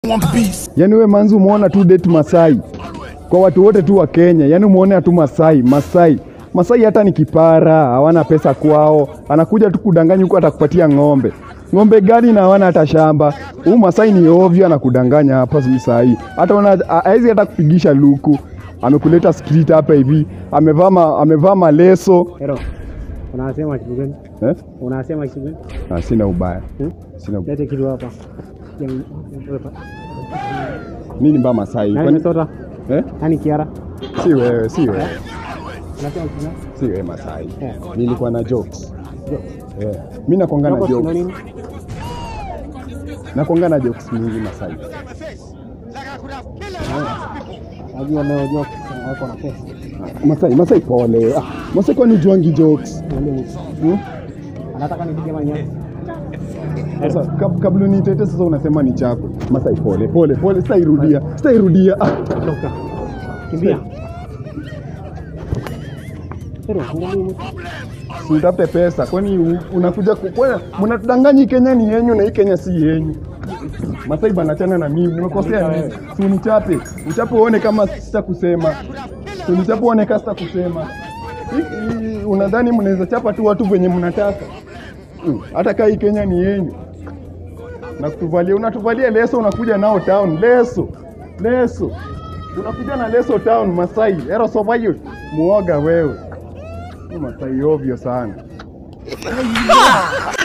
One piece. Yaani we manzi umeona tu date Masai kwa watu wote tu wa Kenya, yaani umeona tu Masai Masai Masai hata ni kipara, hawana pesa kwao, anakuja tu kudanganya huko, atakupatia ng'ombe. Ng'ombe gani na hawana hata shamba? Huu Masai ni ovyo, anakudanganya hapa saa hii, hata una hawezi hata kupigisha luku. Amekuleta street hapa hivi, amevaa ma- amevaa maleso Hero, unasema kitu gani? eh? Unasema kitu gani? Ah, sina ubaya, Hmm? sina ubaya. Lete kitu hapa. Yang- Nini mbaya Masai? Nani Kwani Minnesota? eh? Nani Kiara? Si wewe, si wewe, Unasema kitu gani? si wewe Masai. Eh. Nilikuwa na jokes. Jo- Eh. Mimi nakwanga na Jokes ndo jokes. nini? Nakwanga na jokes mingi Masai. Najua leo joke wako na pesa. Masai, Masai pole. Ah, Masai kwani juangi jokes? Niambie mtu. Hmm? Anataka nipige manyasi. Sasa kab, kabla nitete sasa unasema ni chako. Masai pole, pole, pole, sitairudia. Sitairudia. Ah. Toka. Kimbia. Hero, angalia mtu. Si utafute pesa. Kwani u- unakuja ku- kwani mnatudanganya hii Kenya ni yenyu na hii Kenya si yenyu. Masai bana chana na mimi. Nimekosea nini? Si unichape. Uchape uone kama sitakusema. Si unichape uone kama sitakusema. Hii- hii- Unadhani mnaweza chapa tu watu venye mnataka? Mm, Hata kaa hii Kenya ni yenyu. Na kutuvalia unatuvalia leso unakuja nao town leso. Leso. Unakuja na leso town Masai. Ero somayo. Muoga wewe. Ni Masai ovyo sana.